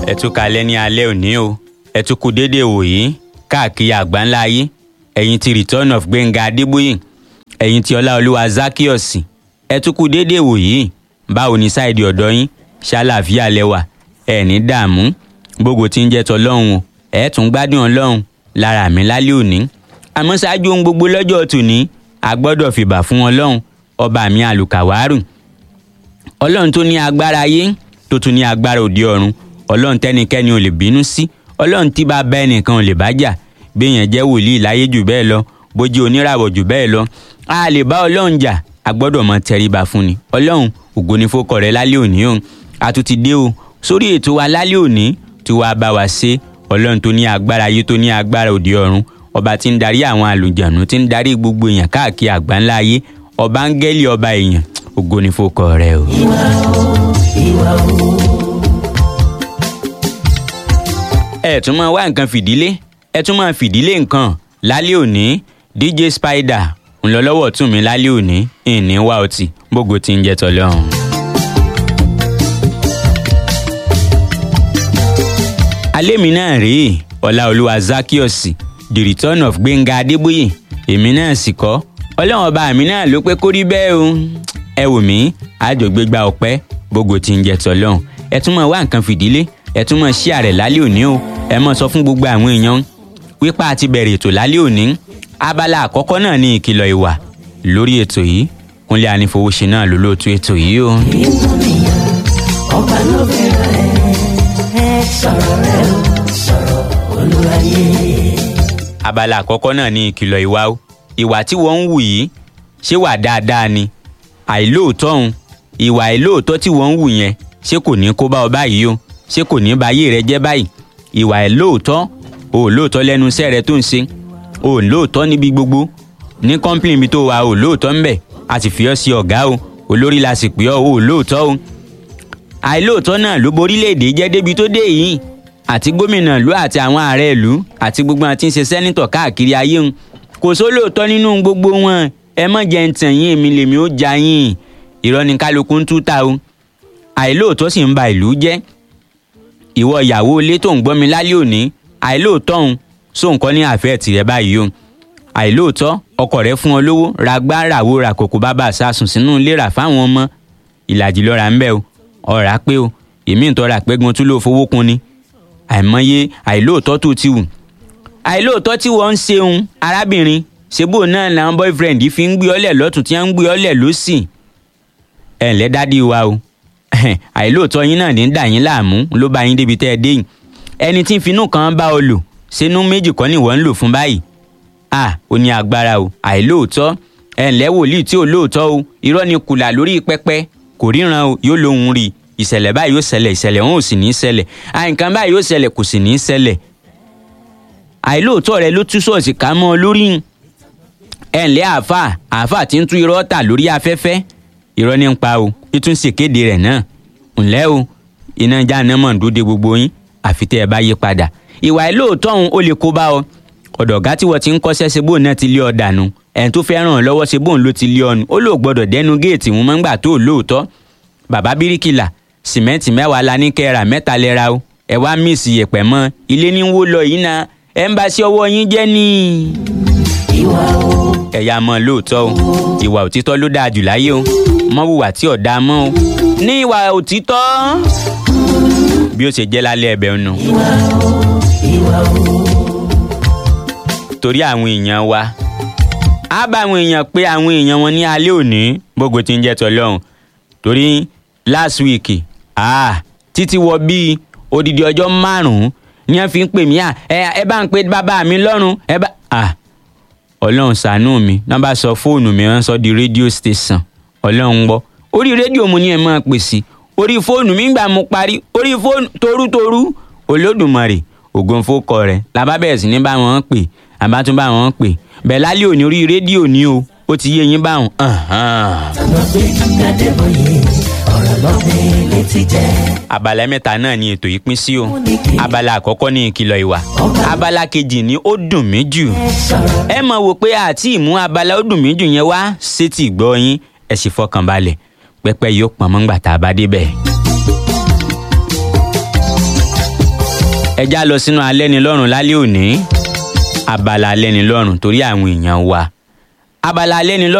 ẹ tún kalẹ̀ ní alẹ́ òní o ẹ tún kú déédéé wòyí káàkiri àgbáńlá ayé ẹ̀yin ti return of gbẹ̀ngà adébóyè ẹ̀yin ti ọláolúwa zakios ẹ tún kú déédéé wòyí báwo ni sáìdì ọ̀dọ́ yín ṣàlàáfíà lẹ́wà ẹ̀ ní dààmú gbogbo tí ń jẹ́ tọlọ́run o ẹ̀ tún gbádùn ọlọ́run lára mi lálẹ́ òní àmọ́ ṣáájú ohun gbogbo lọ́jọ́ tòní a gbọ́dọ̀ fìbà fún ọlọ́run ọba mi àlùkàwárù ọlọ́run tó ní agbára ayé tó tún ní agbára òde ọ̀run ọlọ́run tẹ́nikẹ́ni ò lè bínú sí ọlọ́run tí bá bá ẹnìkan ò lè bá jà béèyàn jẹ́ wòlíì láyé jù bẹ́ẹ̀ lọ bójú oníràwọ̀ jù bẹ́ẹ̀ lọ a lè bá ọlọ́run jà a gbọ́dọ̀ mọ tẹríba fún ni ọlọ́run ògo ni fókọ rẹ lálẹ́ òní o a tún ti dé o sórí ètò wa lálẹ́ òní tí wàá bá wa ṣe ọlọ́run tó ní agbára ayé tó ní agbára òde ọ̀run ọba tí ń darí àwọn àlùjànnú tí ń darí gbogbo èèyàn káàkiri àgbáńlá ayé ọba áńgẹ́lì ọba èèyàn ògo ni fókọ rẹ o. ìwà o ìwà o. ẹ tún máa wá nǹkan fìdílé ẹ tún máa fìdílé nǹkan lálẹ́ òní dj spider ńlọlọ́wọ́ tún mi lálẹ́ òní ìní wá ọtí gbogbo tí ń jẹ́ tọ́lọ́run. alẹ́ mi náà rèé ọláolúwa zakios the return of gbẹ̀ngà adébóyè èmi náà sì kọ́ ọlọ́run ọba mi náà ló pé kó rí bẹ́ẹ̀ o ẹ wò mí àjọgbégbá ọpẹ́ gbogbo tí ń jẹ́ tọ́lọ́run ẹ tún máa wá nǹkan fìdílé ẹ tún máa ṣí àrẹ̀ lálẹ́ òní o ẹ máa sọ fún gbogbo àwọn èèyàn wípé a ti bẹ̀rẹ̀ ètò lálẹ́ òní abala àkọ́kọ́ náà ní ìkìlọ̀ ìwà lórí ètò yìí kúnlẹ̀ anífowóṣe náà ló lóòtú ètò yìí o. inú nìyẹn ọba ló bẹ̀rẹ̀ ẹ sọ̀rọ̀ rẹ o sọ̀rọ̀ olúwayé. abala àkọ́kọ́ náà ní ìkìlọ̀ ìwà o ìwà tí wọ́n ń wù yìí ṣé wà dáadáa ni àìlóòótọ́ òun ìwà àìlóòótọ́ tí wọ́n ń wù yẹn ṣé kò ní kó bá ọ báyìí o ṣé kò ní ba ayé rẹ jẹ́ báyìí ìwà àìlóòótọ́ o ò lóòótọ́ lẹ́nu iṣẹ́ rẹ tó ń ṣe o ò lóòótọ́ níbi gbogbo ní kọ́ńpìlì mi tó wà o ò lóòótọ́ ń bẹ̀ a sì fi ọ́ sí ọ̀gá o olórí la sì pè ọ́ o ò lóòótọ́ o àìlóòótọ́ náà ló borílẹ̀-èdè jẹ́ débi tó dé yìí àti gómìnà ìlú àti àwọn ààrẹ ìlú àti gbogbo àti ń ṣe sẹ́nitọ̀ káàkiri ayé ń kò sólóòótọ́ nínú gbogbo wọn ẹ mọ̀ jẹ́ ń tàn yín èmi lèmi ó ja yín irọ́ ni kálukú ń tú ta o àìlóòótọ́ sì ń ba ìlú jẹ́ ìwọ ìyàwó ilé tó ń gbọ́ mi lálẹ́ òní àìlóòótọ́ òun sóun kọ́ ní àfẹ́ tìrẹ báyìí o àìlóòótọ́ ọkọ rẹ fún ọ lówó ra gbá ràwó ra kòkó bàbá sásùn sínú ilé rà fáwọn ọmọ ìlàjì lọ́ra ń bẹ̀ o ọ̀rá pé o èmi ń tọ́ra pẹ́gun tún ló fowó kun ni àìmọye àìlóòótọ́ tó ti wù àìlóòótọ́ tí wọ́n ń ṣeun arábìnrin ṣebó náà làwọn boyfriend fi ń gbé ọlẹ̀ lọ́tún tí wọ́n ń gbé ọlẹ̀ lọ́sì ẹ̀ ǹlẹ́ dádì wa o àìlóòótọ́ yín náà ní ń dà yín láàmú ló bá yín débi tẹ́ ẹ dé yìí ẹni tí ń finú kan bá ọ lò sínú méjì kọ́ ni wọ́n ń lò fún báyìí à ó ní agbára o àìlóòótọ́ ẹ̀ ǹlẹ́ wòlíì tí ò lóòótọ́ o irọ́ ni kùlà lórí pẹpẹ kò ríran o yóò lóhun rí ìṣẹ̀lẹ̀ báyìí yóò ṣẹlẹ̀ ìṣẹ̀lẹ̀ wọn ò sì ní í ṣẹlẹ̀ àìǹkan báyìí yóò ṣẹlẹ̀ kò sì ní í ṣẹlẹ̀ àìlóòótọ́ rẹ ló tú ṣọ́ọ̀ṣì ká mọ́ ọ lórí ẹ̀ ǹlẹ́ àáfà àáfà tí ń tú irọ́ tà lórí afẹ́fẹ́ irọ́ ní ń pa o títún ṣèkéde rẹ̀ náà ǹlẹ́ o iná jáná mọ̀ ń dúdé gbogbo yín àfi tẹ́ ẹ bá yí padà ìwà ìlóòótọ́ ọ̀hún ó lè kó bá ọ ọ̀dọ̀ ọ̀gá tí wọ́n ti ń kọ́ṣẹ́ ṣe bóun náà ti lé ọ dànù ẹ̀ń tó fẹ́ ràn ọ́ lọ́wọ́ ṣe bóun ló ti lé ọnu ó lò gbọ́dọ̀ dẹ́nu géètì wọn máa ń gbà tó lóòótọ́ bàbá bíríkìlà sìmẹ́ǹtì mẹ́wàá la ní kẹ́ra mẹ́ta lẹ́ra o ẹ wá míìsì yẹ̀pẹ̀ mọ́ ilé ní wó lọ yìí náà ẹ̀ ń bá sí ọwọ́ yín jẹ́ ní. ìwà o ẹ̀yà mọ́ lóòótọ́ o ìwà òtítọ́ ló dáa jù láyé o mọ́ wùwà tí ò dáa mọ́ o ní ìwà òtítọ́ bí ó ṣe jẹ́ lálẹ́ ẹ̀bẹ̀ ọ̀nà ìwà o ìwà o. torí àwọn èèyàn wa á bá àwọn èèyàn pé àwọn èèyàn wọn ní alẹ́ òní gbogbo tí ń jẹ́ tọ́lọ́hún torí last week ah, títí wọ bíi odidi ọjọ́ márùn-ún ni wọ́n fi ń pè mí à ẹ ẹ bá ń pe bàbá mi lọ́rùn ẹ bá ah, ọlọ́run ṣàánú mi náà bá sọ fóònù mi wọ́n sọ di rédíò station ọlọ́run gbọ́ orí rédíò mo ní ẹ̀ máa pè sí orí fóònù mi gbà mo parí orí fóònù torútorú olódùmarè ògùnfókọ rẹ̀ làbá bẹ̀rẹ̀ sí ní bá wọn pè àbá tún bá wọn pè bẹ́ẹ̀ lálẹ́ òní orí rédíò ni o ó ti yé yín báwọn. lọ́gbẹ́ Adébóyè ọ̀rọ̀ lọ́gbẹ́ létí jẹ́. abala mẹ́ta náà ni ètò yìí pín sí o abala àkọ́kọ́ ní ìkìlọ̀ ìwà abala kejì ní ó dùn mí jù ẹ sọ̀rọ̀ ẹ mọ̀ wò pé àti ìmú abala ó dùn mí jù yẹn wá sétí ìgbọ́ yín ẹ sì fọkàn balẹ̀ pẹ́pẹ́ yóò pọn mọ́ ńgbà tá a bá débẹ̀. ẹ já lọ sínú alẹ́nilọ́rùn lálẹ́ òní abala alẹ́nilọ́rùn torí àwọn èèyàn wa abala alẹ́nilọ́rùn.